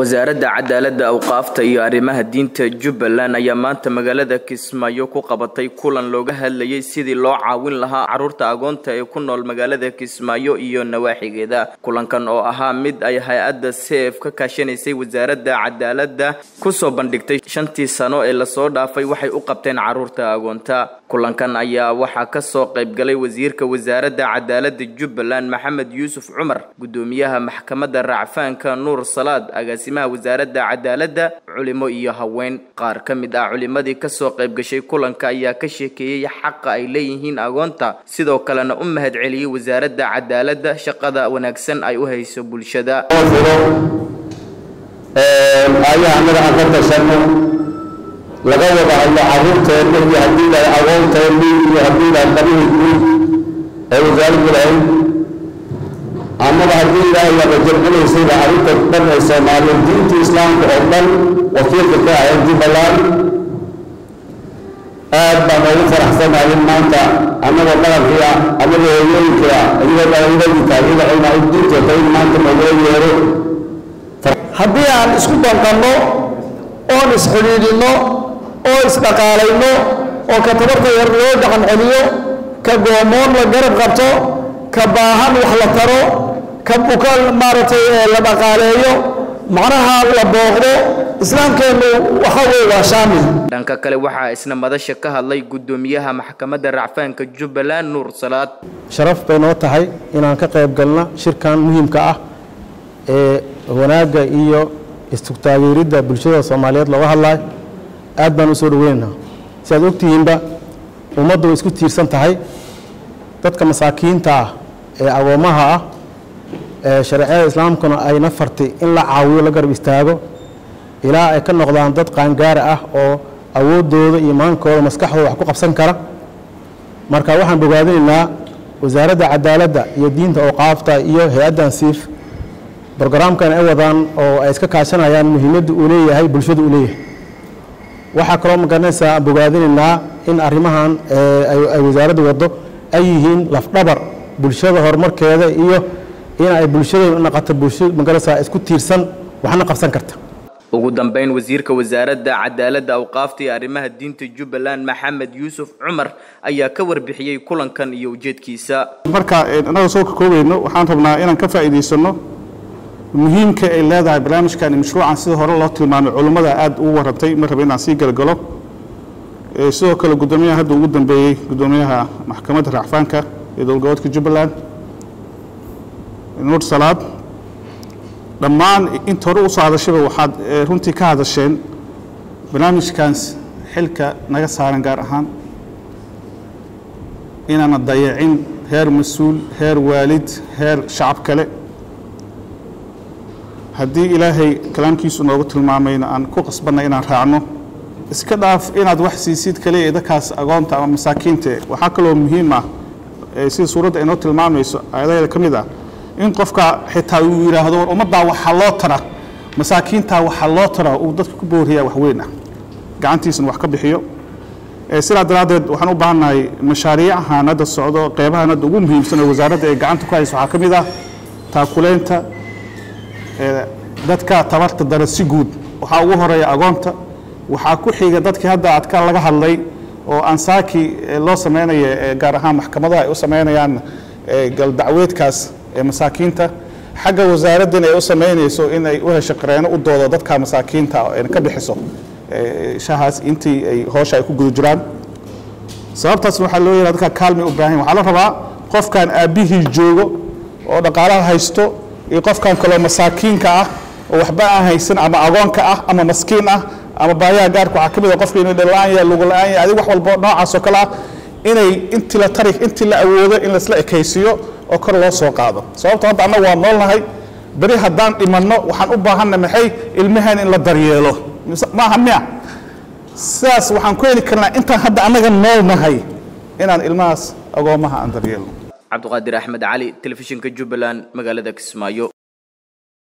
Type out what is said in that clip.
wasaaradda cadaaladda awqaafta iyo arrimaha diinta jubbaland ayaa maanta magaalada kismaayo ku qabatay kulan looga hadlayay sidii loo caawin lahaa carruurta agoonta ee ku nool magaalada kismaayo iyo nawaaxigeeda kulankan oo ahaa mid ay hay-adda seef ka kaashanaysay wasaaradda cadaaladda kusoo bandhigtay shantii sano ee lasoo dhaafay waxay u qabteen carruurta agoonta kulankan ayaa waxaa kasoo qaybgalay wasiirka wasaaradda cadaaladda jubbaland maxamed yuusuf cumar gudoomiyaha maxkamadda racfaanka nuur salaad agaasimaha wasaaradda cadaaladda culimo iyo haween qaar ka mid ah culimadii kasoo qayb gashay kulanka ayaa ka sheekeeyey xaqa ay leeyihiin agoonta sidoo kalena u mahad celiyey wasaaradda cadaaladda shaqada wanaagsan ay u hayso bulshada ayaha anaga aan ka tashano laga wada hadlo caruurteenna iyo haddii lahay aqoonteenni iyo haddii lahay qabihii guud ee wasaaraddu lahayd amaba haddii ilaahay laga jamcinaysayba arrinta dhan ee soomaaliya diinta islaamka oo dhan wakiilka ka ahayd jubbaland aad baan ugu faraxsanahay in maanta annagoo dhaqankiia annagoo hooyooyinkia iyagoo dhalinyaradiika iyada cilmaa diinteeta in maanta nogula yeero haddii aan isku danqanno oon isxidhiidhinno oo isdhaqaalayno oo ka tabarta yar loo dhaqan celiyo ka goomoon la garab qabto ka baahan wax la taro ka buka maaragtay la dhaqaaleeyo macnaha la booqdo islaamkeennu waxa weye waa shaamil dhanka kale waxaa isna madasha ka hadlay guddoomiyaha maxkamadda racfaanka jubbaland nuur salaad sharaf bay noo tahay inaan ka qayb galna shirkan muhiimka ah ee wanaagga iyo istugtaageeridda bulshada soomaaliyeed looga hadlayo aad baan u soo dhoweynaynaa si aad ogtihiinba ummaddu way isku tiirsan tahay dadka masaakiinta ah ee agoommaha ah ee shareecada islaamkuna ayna fartay in la caawiyo la garab istaago ilaa ay ka noqdaan dad qaangaara ah oo awooddooda iyo maankooda maskaxdooda wax ku qabsan kara marka waxaan bogaadinaynaa wasaaradda cadaaladda iyo diinta awqaafta iyo hay-addan siif brogaraamkan ay wadaan oo ay iska kaashanayaan muhiimadda uu leeyahay bulshada uu leeyahay waxaa kaloo magaranaysaa aan bogaadinaynaa in arrimahan ay wasaaradda waddo ay yihiin lafdhabar bulshada horumarkeeda iyo in ay bulshada naqato bulsho magaranaysaa isku tiirsan waxna qabsan karta ugu dambeyn wasiirka wasaaradda cadaaladda awqaafta iyo arrimaha diinta jubbaland maxamed yuusuf cumar ayaa ka warbixiyey kulankan iyo ujeedkiisa marka annaga soo ka koobayno waxaan rabnaa inaan ka faa'iidaysanno muhiimka ay leedahay barnaamijkan mashruucan sida hore loo tilmaamay culummada aad ugu warantay ma raba inaan sii galgalo sidoo kale guddoomiyaha hadda ugu dambeeyey guddoomiyaha maxkamadda racfaanka ee dowlgoboodka jubbaland nuur salaad dhammaan inta hore usoo hadashaba waxaad runtii ka hadasheen barnaamijkaans xilka naga saaran gaar ahaan inaana dayacin heer mas-uul heer waalid heer shacab kale haddii ilaahay kalaamkiisu noogu tilmaamayna aan ku qasbanna inaan raacno iska dhaaf inaad wax siisid kaliya ee dadkaas agoonta ama masaakiinta waxaa kaloo muhiim ah sida suuradda ay noo tilmaamayso aayadaheeda ka mid ah in qofka xitaa uu yidhaahdo war ummaddaa waxaa loo tara masaakiintaa waxaa loo tara uu dadka ku booriyaa wax weyn ah gacantiisana wax ka bixiyo sidaa daraaddeed waxaan u baahannahay mashaariicahan hadda socdo qeybahan hadda ugu muhiimsan oo wasaaradda ay gacanta ku hayso waxaa ka mid ah taakuleynta dadka tabarta dara si guud waxaa ugu horeeya agoonta waxaa ku xiga dadkii hadda adka laga hadlay oo ansaaki loo samaynayo gaar ahaan maxkamadaha ay u samaynayaan galdacweedkaas ee masaakiinta xagga wasaaraddan ay u samaynayso in ay u hesho qareeno u doodo dadka masaakiinta ka bixiso shahaas intii ay hoosha ay ku guda jiraan sababtaasna waxaa loo yahaa dadka kaalmi u baahan waxaa la rabaa qofkan aabbihii joogo oo dhaqaalaha haysto iyo qofkan kaloo masaakiinka ah oo waxba aan haysan ama agoonka ah ama maskiin ah ama baayaha gaarka waxaa ka mid a qofka inuu dhallaan yahay lugu la-aan yahay adig wax walba noocaas oo kale ah inay intii la tari intii la awoodo in laisla ekaysiiyo oo kor loo soo qaado sababto hadda annaga waa noolnahay beri haddaan dhimanno waxaan u baahanna maxay ilmahan in la daryeelo maaha miya sidaas waxaan ku heli karnaa intaan hadda annaga noolnahay inaan ilmahaas agoommaha aan daryeelno cabdiqaadir axmed cali telefishinka jubbaland magaalada kismaayo